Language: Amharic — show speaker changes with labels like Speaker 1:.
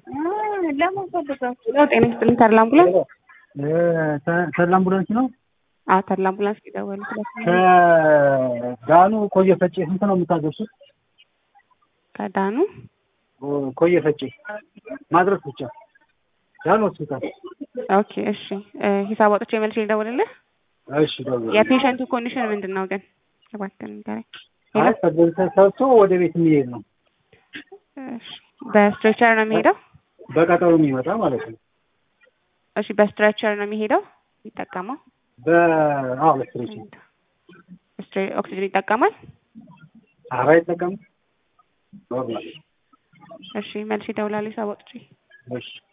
Speaker 1: ለምን ፈልጋችሁ ነው? ጤና ይስጥልኝ ተድላ አምቡላንስ።
Speaker 2: ተድላ አምቡላንስ ነው።
Speaker 1: አዎ ተድላ አምቡላንስ ይደወል
Speaker 2: ከዳኑ ኮየ ፈጬ ስንት ነው የምታደርሱት?
Speaker 1: ከዳኑ
Speaker 2: ኮየ ፈጬ ማድረስ ብቻ ዳኑ ሆስፒታል።
Speaker 1: ኦኬ እሺ፣ ሂሳብ አውጥቼ መልሼ ልደውልልህ።
Speaker 2: እሺ ደውል።
Speaker 1: የፔሸንቱ ኮንዲሽን ምንድን ነው ግን እባክህን ንገረኝ።
Speaker 2: አይ ተሰርቶ ወደ ቤት የሚሄድ ነው።
Speaker 1: እሺ፣ በስትሬቸር ነው የሚሄደው?
Speaker 2: በቀጠሮ የሚመጣ ማለት ነው።
Speaker 1: እሺ፣ በስትሬቸር ነው የሚሄደው የሚጠቀመው?
Speaker 2: በአዎ በስትሬቸር
Speaker 1: ስትሬ- ኦክሲጅን ይጠቀማል?
Speaker 2: ኧረ አይጠቀምም። ኖርማል
Speaker 1: እሺ፣ መልሼ እደውላለሁ ሂሳብ አውጥቼ።
Speaker 2: እሺ